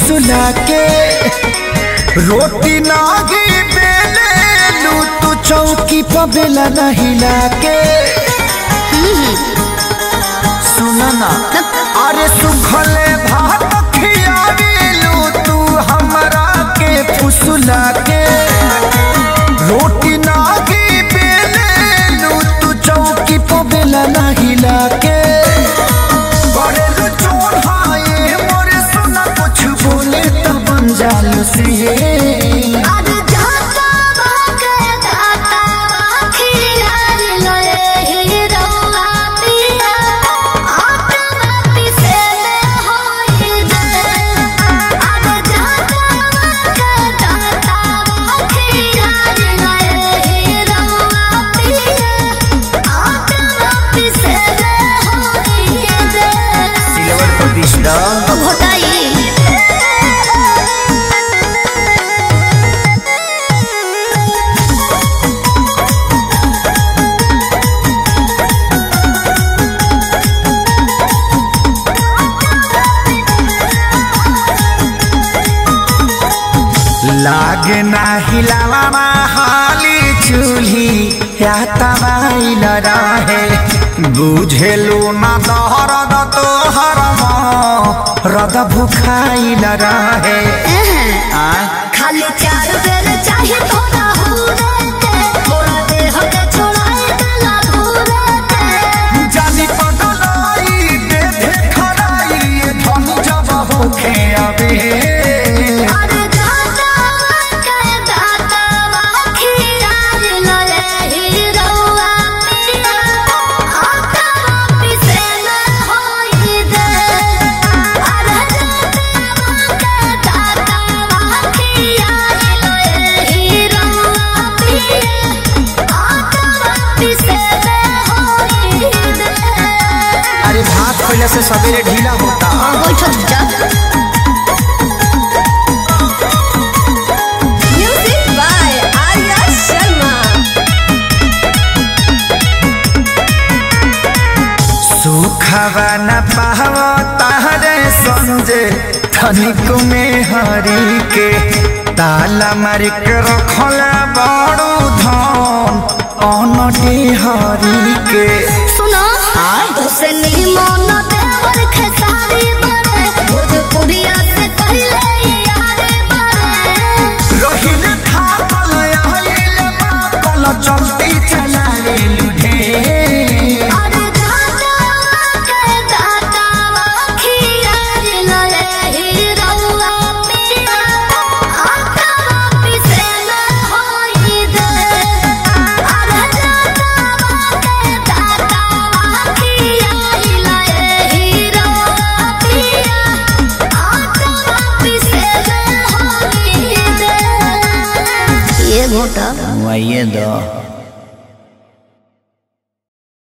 फुसला के रोटी नागी बेले लू तू चौकी पर बेला न हिला के सुना ना अरे सुखले भात खियावेलू तू हमरा के फुसला के रोटी नागी बेलेलू तू चौकी पर बेला न हिला के करेलू चोर हाये मोरे सुना कुछ बोले तो बन जालू सिए आज जाता बाके दाता खियार लए हीरोआ पिया आत्मा पिसे होई दे आज जाता बाके दाता खियार लए हीरोआ पिया आत्मा पिसे होई दे सिल्वर पर बिछड़ा घोटाई लागे ना हिलावा हाली चूल्ही या तबाइल रहे बुझेलू ना दहरद तोहर रद भुखाइल रहे आ खाली चार बेर चाहे थोड़ा हुरे ते थोड़ा देह के छोड़ाए गला घूरे ते जानी पगलाई दे दे खड़ाई ये धन जब होखे अबे अरे दाता के दाता खियार लए हीरोआ पिया आका पिसे न होई दे अरे दाता के दाता खियार लए हीरोआ पिया आका पिसे न होई दे अरे भात पहले से सवेरे ढीला होता बैठक जा Music by Arya Sharma. सुखवा न पाव तारे संजे धनिक में हरी के ताला मारी के रखल बड़ू धन अनटी हरी के सुनो हुसैनी मोन देवर खेसारी बने भोजपुरिया से पहले यार बने रहिल थापल आइल बापल चलती चला लुढे अरे दाता के दाता खियार लए हीरोआ पिया आका पिसे न होई दे अरे दाता के दाता खियार लए हीरोआ पिया आका पिसे न होई दे ये घोटा वही दो